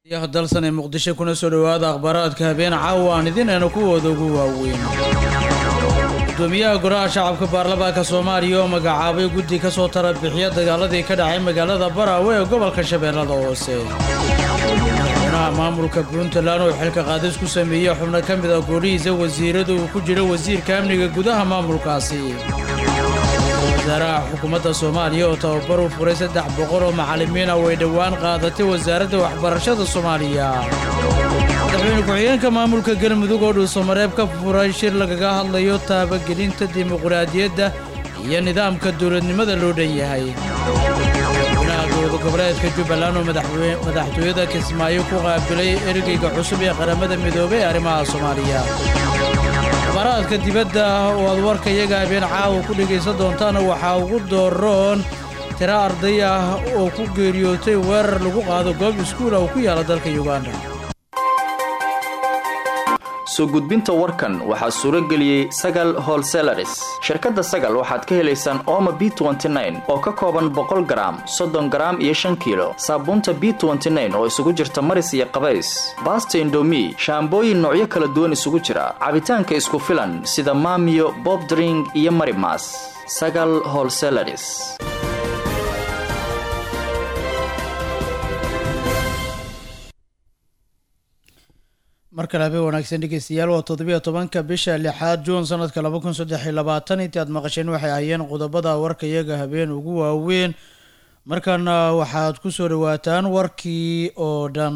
dalsan ee muqdisho kuna soo dhowaada akhbaaraadka habeen caawa aan idinayna kuwooda ugu waaweyn gudoomiyaha golaha shacabka baarlamaanka soomaaliya oo magacaabay guddi ka soo tara bixiya dagaaladii ka dhacay magaalada baraawe ee gobolka shabeellada hoose madaxweynaha maamulka puntland oo xilka qaadis ku sameeyey xubno ka mid a golihiisa wasiirada uu ku jiro wasiirka amniga gudaha maamulkaasi wasaaraha xukuumadda soomaaliya oo tababar u furay saddex boqol oo macallimiin ah way dhowaan qaadatay wasaaradda waxbarashada soomaaliya madaxweyne ku-xigeenka maamulka galmudug oo dhuusamareeb ka furay shir lagaga hadlayo taabagelinta dimuqraadiyadda iyo nidaamka dowladnimada loo dhan yahay madaxweynaha dowlad goboleedka jubbaland oo madaxtooyada kismaayo ku qaabilay ergeyga cusub ee qaramada midoobay ee arrimaha soomaaliya akhbaaraadka dibadda oo aad warka iyaga habeen caawa ku dhegaysan doontaana waxaa ugu dooroon tiro arday ah oo ku geeriyootay weerar lagu qaado goob iskuula oo ku yaala dalka yuganda soo gudbinta warkan waxaa suuro geliyey sagal holselaris shirkadda sagal waxaad ka helaysaan ooma b oo ka kooban boqol garaam soddon garaam iyo shan kiilo saabuunta b oo isugu jirta maris iyo qabays baasta indomi shaambooyin noocyo kala duwan isugu jira cabitaanka isku filan sida maamiyo bobdring iyo marimas sagal holselaris mar kale habeen wanaagsan dhegeystayaal waa toddobiyo tobanka bisha lixaad juun sanadka laba kun saddex iyo labaatan intii aad maqasheen waxay ahayeen qodobada warka iyaga habeen ugu waaweyn markaana waxaad ku soo dhawaataan warkii oo dhan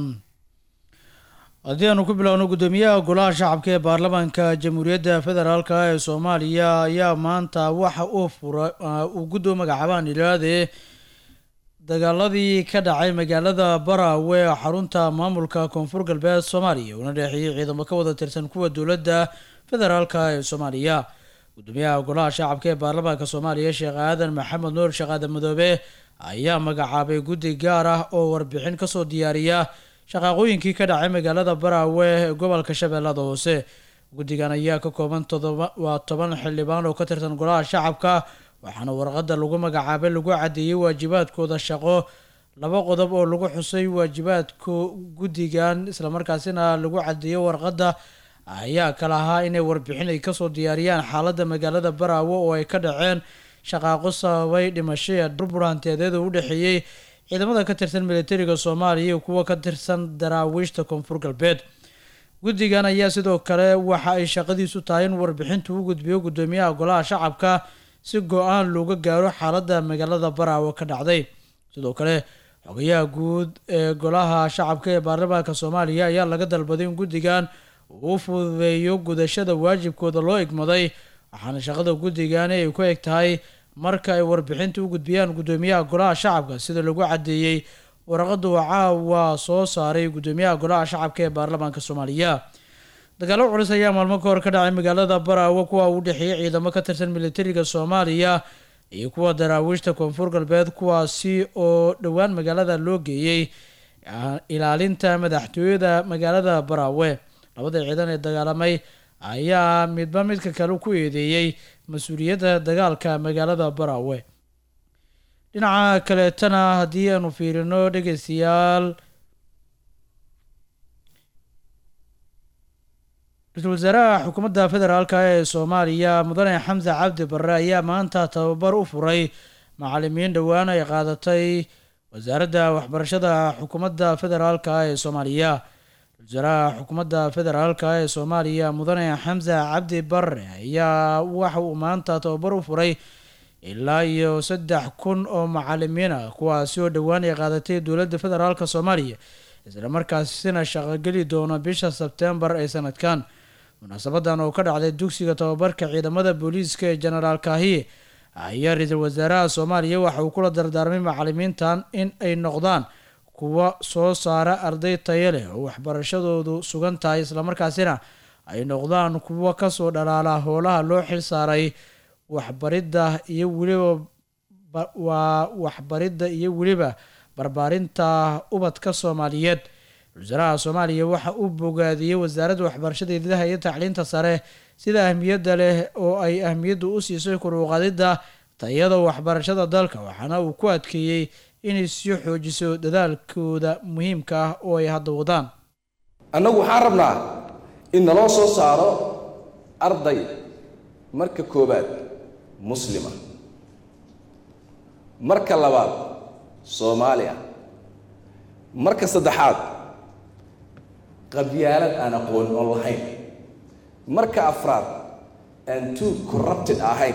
haddii aanu ku bilowno guddoomiyaha golaha shacabka ee baarlamaanka jamhuuriyadda federaalka ee soomaaliya ayaa maanta waxa uu fura uu guddoo magacaabaan ilaade dagaaladii ka dhacay magaalada baraawe ee xarunta maamulka koonfur galbeed soomaaliya uuna dheexeeyey ciidamo ka wada tirsan kuwa dowladda federaalka ee soomaaliya gudoomiyaha golaha shacabka ee baarlamaanka soomaaliya sheekh aadan maxamed nuur sheekh aadan madoobe ayaa magacaabay guddi gaar ah oo warbixin kasoo diyaariya shaqaaqooyinkii ka dhacay magaalada baraawe ee gobolka shabeellada hoose guddigan ayaa ka kooban todoba waa toban xildhibaan oo ka tirsan golaha shacabka waxaana warqadda lagu magacaabay lagu caddeeyey waajibaadkooda shaqo laba qodob oo lagu xusay waajibaadka guddigan islamarkaasina lagu caddeeyo warqadda ayaa kala ahaa inay warbixin ay kasoo diyaariyaan xaaladda magaalada baraawe oo ay ka dhaceen shaqaaqo sababay dhimashaya burbur hantiyadeeda u dhexeeyey ciidamada ka tirsan militariga soomaaliya iyo kuwa ka tirsan daraawiishta koonfur galbeed guddigan ayaa sidoo kale waxa ay shaqadiisu tahay in warbixintu u gudbiyo guddoomiyaha golaha shacabka si go-aan looga gaaro xaaladda magaalada baraawe ka dhacday sidoo kale xogayaha guud ee golaha shacabka ee baarlamaanka soomaaliya ayaa laga dalbaday in guddigan uu fududeeyo gudashada waajibkooda loo igmaday waxaana shaqada guddigani ay ku eg tahay marka ay warbixinta u gudbiyaan guddoomiyaha golaha shacabka sida lagu caddeeyey warqadda wacaawa soo saaray guddoomiyaha golaha shacabka ee baarlamaanka soomaaliya dagaalo culus ayaa maalmo ka hor ka dhacay magaalada baraawe kuwa u dhexeeyey ciidamo ka tirsan militariga soomaaliya iyo kuwa daraawiishta koonfur galbeed kuwaasi oo dhowaan magaalada loo geeyey ilaalinta madaxtooyada magaalada baraawe labada ciidan ee dagaalamay ayaa midba midka kale ku eedeeyey mas-uuliyadda dagaalka magaalada baraawe dhinaca kaleetana haddii aanu fiirino dhegeystayaal ra-iisul wasaaraha xukuumadda federaalk ee soomaaliya mudane xamse cabdi barre ayaa maanta tababar u furay macalimiin dhowaan ay qaadatay wasaaradda waxbarashada xukuumadda federaalk ee soomaaliya ra-isul wasaaraha xukuumadda federaalk ee soomaaliya mudane xamse cabdi barre ayaa waxa uu maanta tababar u furay ilaa iyo saddex kun oo macalimiin ah kuwaasi oo dhowaan ay qaadatay dowladda federaalk soomaaliya islamarkaasina shaqogeli doono bisha sebtembar ee sanadkan munaasabadan oo ka dhacday dugsiga tababarka ciidamada booliiska ee jenaraal kaahiye ayaa ra-iisul wasaaraha soomaaliya waxa uu kula dardaarmay macalimiintan in ay noqdaan kuwa soo saara arday tayo leh oo waxbarashadoodu sugan tahay islamarkaasina ay noqdaan kuwa kasoo dhalaala howlaha loo xil saaray waxbaridda iyo weliba waa waxbaridda iyo weliba barbaarinta ubadka soomaaliyeed wasaaraha soomaaliya waxa uu bogaadiyey wasaaradda waxbarashada hidaha iyo tacliinta sare sida ahmiyadda leh oo ay ahmiyadda u siisay kuruuqadidda tayada waxbarashada dalka waxaana uu ku adkeeyey inay sii xoojiso dadaalkooda muhiimka ah oo ay hadda wadaan annagu waxaan rabnaa in naloo soo saaro arday marka koowaad muslima marka labaad soomaaliya marka saddexaad qabyaalad aan aqoon oon lahayn marka afraad aan too corrupted ahayn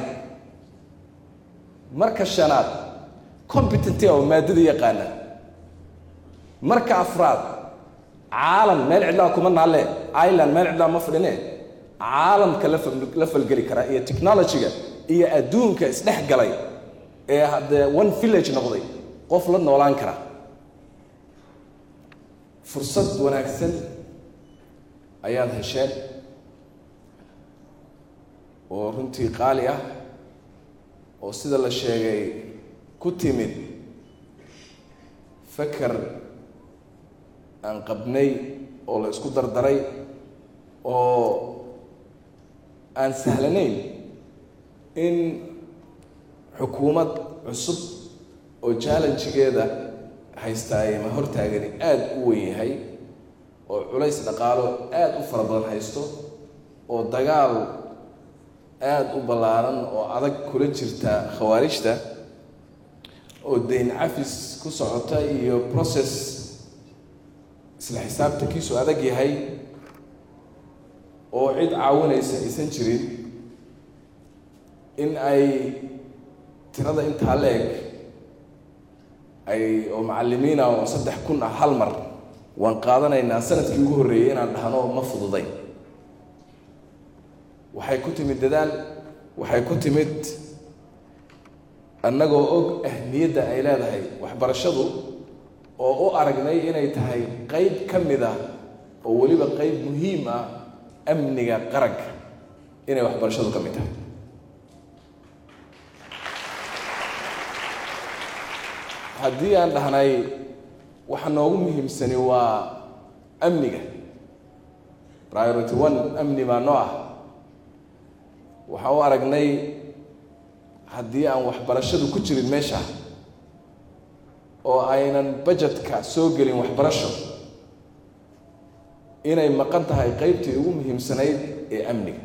marka shanaad competenty oo maadada yaqaana marka afraad caalam meel cidlaa kuma naalle ireland meel cidlaa ma fadhine caalamka la fal- la falgeli kara iyo technology-ga iyo adduunka isdhex galay ee haddee one village noqday qof la noolaan kara fursad wanaagsan ayaad hesheen oo runtii qaali ah oo sida la sheegay ku timid fakar aan qabnay oo la isku dardaray oo aan sahlanayn in xukuumad cusub oo challengegeeda haystaaye ma hortaagani aada u weyn yahay oo culays dhaqaalo aada u fara badan haysto oo dagaal aada u ballaaran oo adag kula jirta khawaarijta oo dayn cafis ku socota iyo process isla xisaabtankiisu adag yahay oo cid caawinaysa aysan jirin in ay tirada intaa la-eg ay oo macallimiina oo saddex kun ah hal mar waan qaadanaynaa sanadkii ugu horreeyey inaan dhahno ma fududay waxay ku timid dadaal waxay ku timid annagoo og ahmiyadda ay leedahay waxbarashadu oo u aragnay inay tahay qeyb ka mid ah oo weliba qeyb muhiim ah amniga qaranka inay waxbarashadu ka mid tahay haddii aan dhahnay waxa noogu muhiimsani waa amniga priority one amni baa noo ah waxaan u aragnay haddii aan waxbarashadu ku jirin meesha oo aynan budgetka soo gelin waxbarasho inay maqan tahay qeybtii ugu muhiimsanayd ee amniga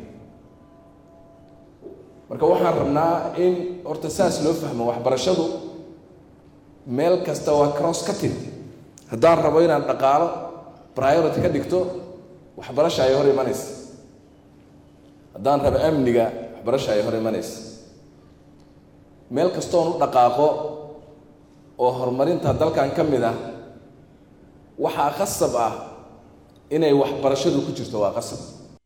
marka waxaan rabnaa in horta saas loo fahmo waxbarashadu meel kasta waa cross cutting haddaan rabo inaan dhaqaalo priority ka dhigto waxbarasha ay hor imanaysa haddaan rabo amniga waxbarasha ay hor imanaysa meel kastoon u dhaqaaqo oo horumarinta dalkan ka mid ah waxaa qasab ah inay waxbarashadu ku jirto waa qasab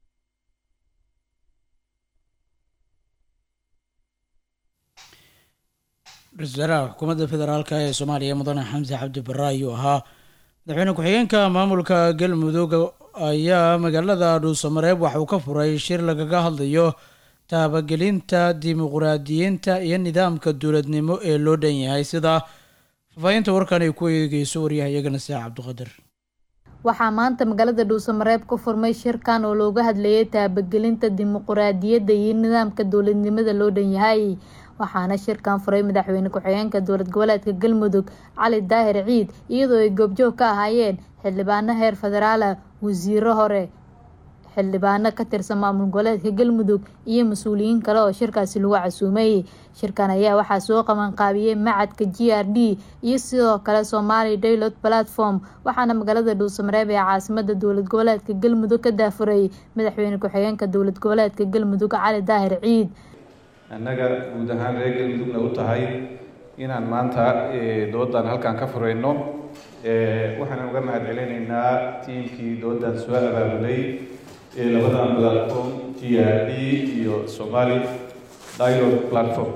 ra-iisul wasaaraha xukuumadda federaalk ee soomaaliya mudane xamse cabdi barre ayuu ahaa madaxweyne ku-xigeenka maamulka galmudug ayaa magaalada dhuusamareeb waxa uu ka furay shir lagaga hadlayo taabagelinta dimuquraadiyiinta iyo nidaamka dowladnimo ee loo dhan yahay sida fafaahinta warkan ay ku eegeyso waryahayagana saac cabdiqadir waxaa maanta magaalada dhuusamareeb ku furmay shirkan oo looga hadlayay taabagelinta dimuquraadiyadda iyo nidaamka dowladnimada loo dhan yahay waxaana shirkan furay madaxweyne ku-xigeenka dowlad goboleedka galmudug cali daahir ciid iyadoo ay goobjoog ka ahaayeen xildhibaano heer federaala wasiiro hore xildhibaano ka tirsan maamul goboleedka galmudug iyo mas-uuliyiin kale oo shirkaasi lagu casuumay shirkan ayaa waxaa soo qabanqaabiyey macadka g r d iyo sidoo kale somali daylot platform waxaana magaalada dhuusamareeb ee caasimada dowlad goboleedka galmudug ka daafuray madaxweyne ku-xigeenka dowlad goboleedka galmudug cali daahir ciid annaga guud ahaan reer galmudugna u tahay inaan maanta doodan halkan ka fureyno waxaan uga mahad celinaynaa tiimkii doodan soo abaabulay ee labadan platform g r d iyo somali dialogue platform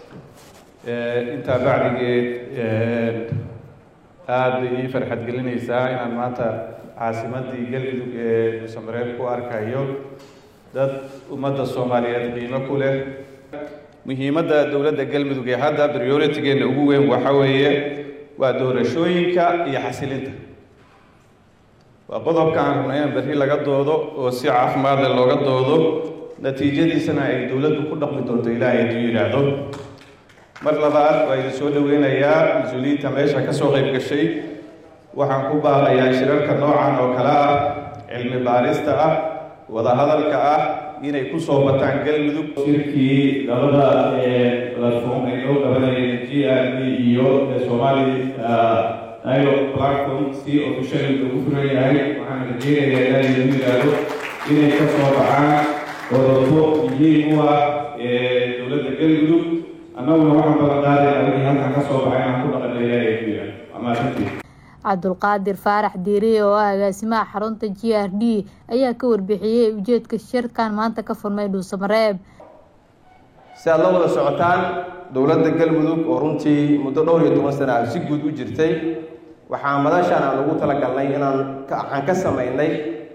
intaa bacdigeed aada bay ii farxad gelinaysaa inaan maanta caasimadii galmudug ee dhuusamareeb ku arkayo dad ummadda soomaaliyeed qiimo ku leh muhiimadda dowladda galmudug ee hadda prioritigeena ugu weyn waxa weeye waa doorashooyinka iyo xasilinta waa qodobka aan rabnay in berri laga doodo oo si caafimaad leh looga doodo natiijadiisana ay dowladdu ku dhaqmi doonto ilaahay hadduu yidhaahdo mar labaad waa idin soo dhoweynayaa mas-uuliyiinta meesha ka soo qayb gashay waxaan ku baaqayaa shirarka noocan oo kale ah cilmi baarista ah wadahadalka ah inay ku soo bataan galmudug shirkii labada platform ay noo qabanayeen g r d iyo somali dialogue platform si officially ugu furan yahay waxaan rajeynayaa ilaa lagu yidhaahdo inay ka soo baxaan qodobo muhiim u ah dowladda galmudug annaguna waxaan balan qaadayna wixii halkan ka soo baxay inaan ku dhaqanaya ee ku yidhaahdo waa mahadsantihin cabdulqaadir faarax diiriye oo ah agaasimaha xarunta g r d ayaa ka warbixiyey ujeedka shirkan maanta ka furmay dhuusamareeb si aad la wada socotaan dowladda galmudug oo runtii muddo dhowr iyo toban sana si guud u jirtay waxaa madashaan aan ugu talagalnay inaan waxaan ka samaynay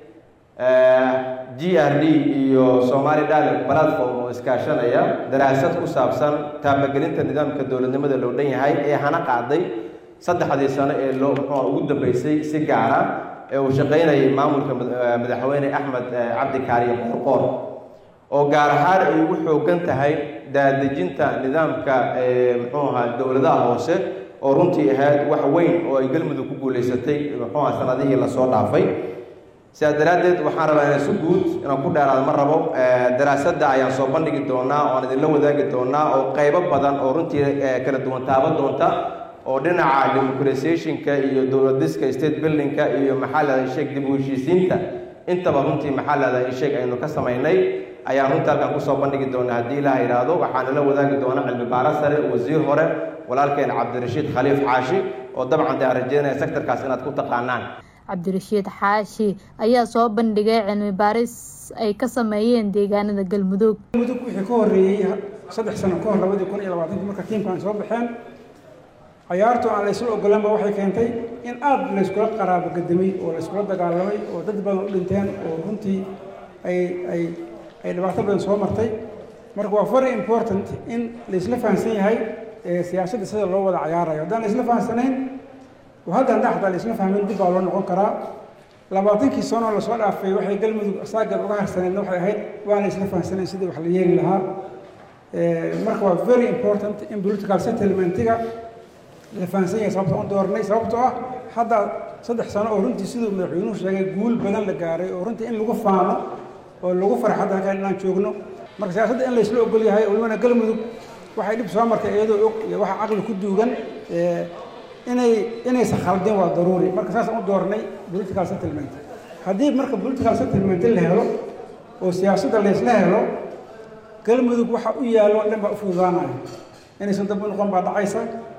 g r d iyo somali dialogue platform oo iskaashanaya daraasad ku saabsan taabagelinta nidaamka dowladnimada loo dhan yahay ee hana qaaday saddexdii sano ee loo muxuu ugu dambeysay si gaara ee uu shaqaynayay maamulka madaxweyne axmed cabdi kaariye qoorqoor oo gaar ahaan ay ugu xoogan tahay daadejinta nidaamka muxuu ahaa dowladaha hoose oo runtii ahayd wax weyn oo ay galmudug ku guulaysatay muxuu ahaa sanadihii lasoo dhaafay sidaas daraaddeed waxaan rabaa inaan si guud inaan ku dheeraado ma rabo daraasadda ayaan soo bandhigi doonaa oo aan idinla wadaagi doonaa oo qaybo badan oo runtii kala duwan taaban doonta oo dhinaca democratizationka iyo dowladiska state buildingka iyo maxaa leedahay sheeg dib u heshiisiinta intaba runtii maxaa leedahay sheeg aynu ka samaynay ayaan runtii halkan kusoo bandhigi doonaa haddii ilaha yidhaahdo waxaana la wadaagi doona cilmi baaro sare wasiir hore walaalkeen cabdirashiid khaliif xaashi oo dabcan dee aan rajeynaya sectorkaas inaad ku taqaanaan cabdirashiid xaashi ayaa soo bandhigay cilmi baaris ay ka sameeyeen deegaanada galmudug galmudug wixii ka horreeyey saddex sano ka hor labadii kun iyo labaatanki marka tiimkan soo baxeen cayaartu aan laysla ogolanba waxay keentay in aada layskula qaraabo gadamay oo layskula dagaalamay oo dad badan u dhinteen oo runtii ay ay ay dhibaato badan soo martay marka waa very important in laysla fahamsan yahay siyaasadda sida loo wada cayaarayo haddaan laysla fahamsanayn oo hadda hadda xataa laysla fahmin dib baa loo noqon karaa labaatankii sano lasoo dhaafay waxay galmudug asaageed uga harsaneedna waxay ahayd waan laysla fahamsanayn sidii wax la yeeli lahaa marka waa very important in political settlementiga la fahansan yahay sababta u doornay sababtoo ah hadda saddex sano oo runtii siduu madaxweynuhu sheegay guul badan la gaaray oo runtii in lagu faano oo lagu farxo hadda halkaan inaan joogno marka siyaasadda in laysla ogol yahay walibana galmudug waxay dhib soo martay iyadoo og iyo waxa caqli ku duugan inay inaysan khaldin waa daruuri marka saasaan u doornay political settlement haddii marka political settlement la helo oo siyaasadda laysla helo galmudug waxa u yaallo o dhan baa u fududaanaya inaysan dab u noqon baa dhacaysa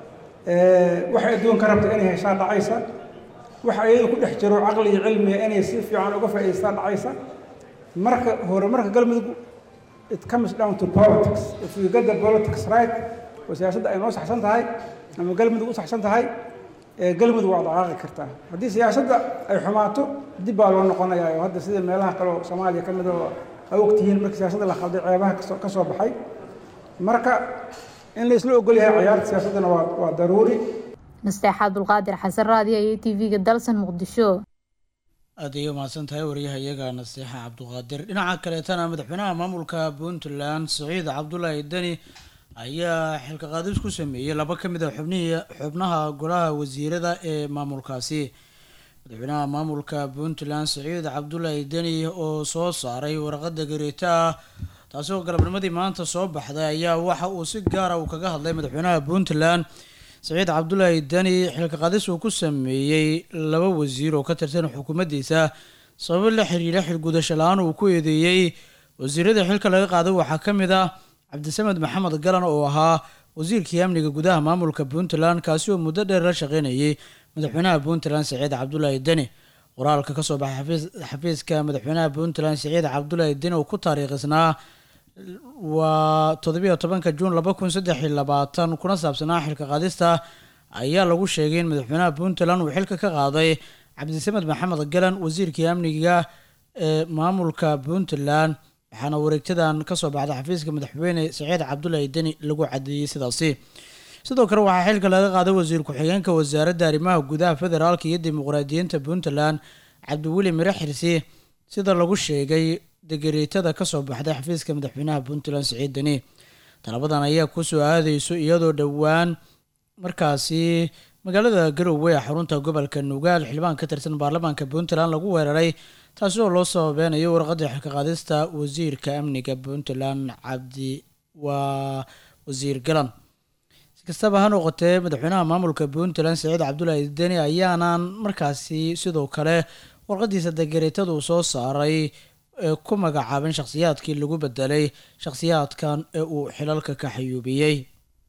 waxay adduunka rabta inay heshaa dhacaysa waxa iyadu ku dhex jiro caqli iyo cilmiga inay si fiican uga faa'idaystaa dhacaysa marka hore marka galmudug it comes down to politics if you get the politics right oo siyaasadda ay noo saxsan tahay ama galmudug u saxsan tahay galmudug waa dhaqaaqi kartaa haddii siyaasadda ay xumaato dib baa loo noqonayaa oo hadda sida meelaha kale oo soomaaliya ka mid oo ay ogtihiin markii siyaasadda la khalday ceebaha kasoo ka soo baxay marka in la isla ogol yahay ciyaarta siyaasaddana waa waa daruuri nasteex cabdulqaadir xasan raadiya iyo t v-ga dalsan muqdisho aada ayay umahadsan tahay wariyaha iyaga nasteexa cabduqaadir dhinaca kaleetana madaxweynaha maamulka puntland saciid cabdulaahi deni ayaa xilka qaadis ku sameeyey laba ka mid a xubnihii xubnaha golaha wasiirada ee maamulkaasi madaxweynaha maamulka puntland saciid cabdulaahi deni oo soo saaray warqada gareeta ah taasi oo galabnimadii maanta soo baxday ayaa waxa uu si gaara uu kaga hadlay madaxweynaha puntland saciid cabdulaahi deni xilka qaadis uu ku sameeyey laba wasiir oo ka tirsan xukuumaddiisa sababo la xiriira xilgudasho la-aan uu ku eedeeyey wasiirada xilka laga qaaday waxaa ka mid ah cabdisamed maxamed galan oo ahaa wasiirkii amniga gudaha maamulka puntland kaasi oo muddo dheer la shaqeynayay madaxweynaha puntland saciid cabdulaahi deni qoraalka kasoo baxay xafiiska madaxweynaha puntland saciid cabdulaahi deni oo ku taariikhisnaa waa toddobiyo tobanka juun laba kun saddex iyo labaatan kuna saabsanaa xilka qaadista ayaa lagu sheegay in madaxweynaha puntland uu xilka ka qaaday cabdisamed maxamed galan wasiirkii amniga ee maamulka puntland waxaana wareegtadan kasoo baxday xafiiska madaxweyne saciid cabdulaahi deni lagu cadeeyey sidaasi sidoo kale waxaa xilka laga qaaday wasiir ku-xigeenka wasaaradda arrimaha gudaha federaalka iyo dimuqraadiyiinta puntland cabdiweli mire xirsi sida lagu sheegay degareetada kasoo baxday xafiiska madaxweynaha puntland saciid deni talabadan ayaa kusoo aadeyso iyadoo dhowaan markaasi magaalada garowe ee xarunta gobolka nugaal xildhibaan ka tirsan baarlamaanka puntland lagu weeraray taasi oo loo sababeynayo warqadda xilka qaadista wasiirka amniga puntland cabdi waa wasiir galan si kastaba ha noqotee madaxweynaha maamulka puntland saciid cabdulaahi deni ayaanan markaasi sidoo kale warqadiisa degareetada uu soo saaray ee ku magacaabin shakhsiyaadkii lagu bedelay shakhsiyaadkan ee uu xilalka ka xayuubiyey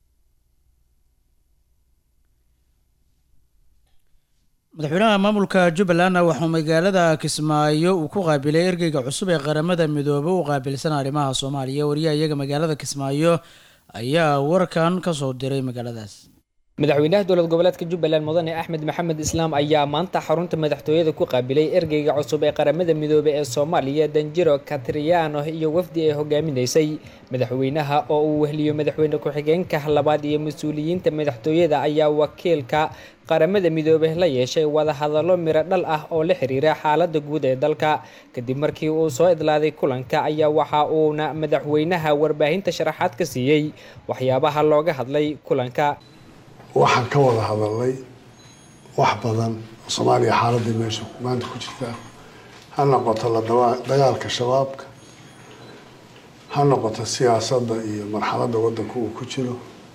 madaxweynaha maamulka jubbalandna waxuu magaalada kismaayo uu ku qaabilay ergeyga cusub ee qaramada midoobe u qaabilsan arrimaha soomaaliya wariyaha iyaga magaalada kismaayo ayaa warkan kasoo diray magaaladaas madaxweynaha dowlad goboleedka jubbaland mudane axmed maxamed islaam ayaa maanta xarunta madaxtooyada ku qaabilay ergeyga cusub ee qaramada midoobe ee soomaaliya danjiro katriano iyo wafdi ay hogaaminaysay madaxweynaha oo uu wehliyo madaxweyne ku-xigeenka labaad iyo mas-uuliyiinta madaxtooyada ayaa wakiilka qaramada midoobe la yeeshay wadahadallo miro dhal ah oo la xiriira xaaladda guud ee dalka kadib markii uu soo idlaaday kulanka ayaa waxa uuna madaxweynaha warbaahinta sharaxaad ka siiyey waxyaabaha looga hadlay kulanka waxaan ka wada hadalnay wax badan oo soomaaliya xaaladii meesha maanta ku jirta ha noqoto la dagaalka shabaabka ha noqoto siyaasadda iyo marxaladda waddanka uu ku jiro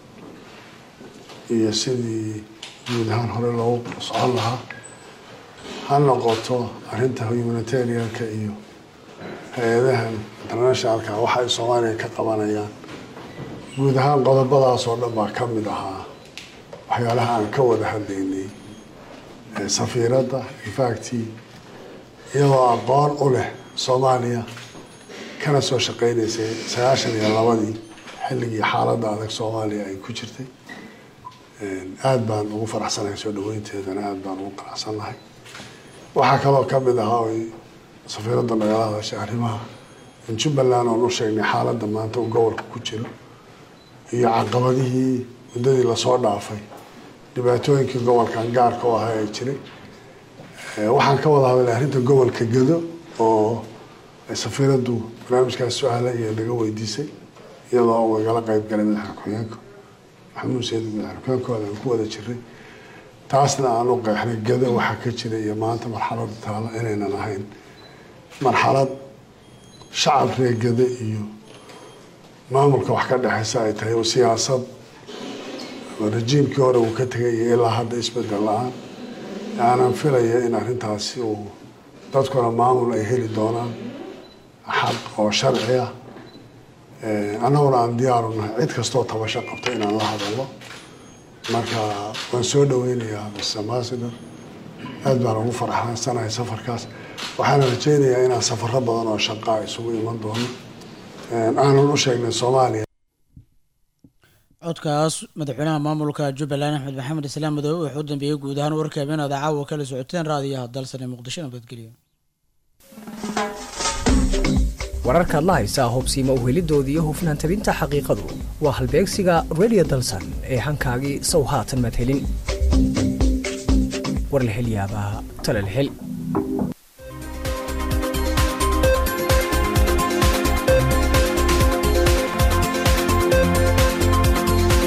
iyo sidii guud ahaan hore loogu socon lahaa ha noqoto arrinta humanitarianka iyo hay-adahan internationalka waxa ay soomaaliya ka qabanayaan guud ahaan qodobadaas oo dhan baa ka mid ahaa waxyaalaha aan ka wada hadlaynay safiiradda infacti iyadoo aqoon u leh soomaaliya kana soo shaqeynaysay sagaashan iyo labadii xilligii xaaladda adag soomaaliya ay ku jirtay aada baan ugu faraxsanahay soo dhaweynteedana aada baan ugu qanacsannahay waxaa kaloo ka mid ahaa oy safiiradda nagala hadashay arrimaha in jubbaland oon u sheegnay xaaladda maanta uu gobolka ku jiro iyo caqabadihii muddadii lasoo dhaafay dhibaatooyinkii gobolkan gaarka u ahaa ee jiray waxaan ka wada hadalay arrinta gobolka gedo oo safiiraddu barnaamijkaas su-aala iyo naga weydiisay iyadoo uu igala qeyb galay madaxda ku-xigeenka maxamuud sayid madaxda ku-xigeenkooda aan ku wada jiray taasna aan u qeexnay gedo waxaa ka jira iyo maanta marxaladda taalo inaynan ahayn marxalad shacab reer gede iyo maamulka wax ka dhexeysa ay tahay oo siyaasad rajiimkii hore uu ka tegay iyo ilaa hadda isbedel la-aan aanan filaya in arrintaasi uu dadkuna maamul ay heli doonaan xaq oo sharci ah annaguna aan diyaaru nahay cid kastoo tabasho qabto inaan la hadalno marka waan soo dhaweynayaa mr ambassador aad baan ugu faraxsanahay safarkaas waxaana rajeynayaa inaan safaro badan oo shaqaa isugu iman doono aanan u sheegnay soomaaliya codkaas madaxweynaha maamulka jubbaland axmed maxamed islaam madoobe wuxuu u dambeeyey guud ahaan warka habeenada caawa kala socoteen raadiyaha dalsane muqdisho nabadgelyo wararkaad la haysaa hubsiima uhelidoodii iyo hufnaan tabinta xaqiiqadu waa halbeegsiga radio dalsan ee hankaagii sow haatan maad helin war la hel yaabaa tala la hel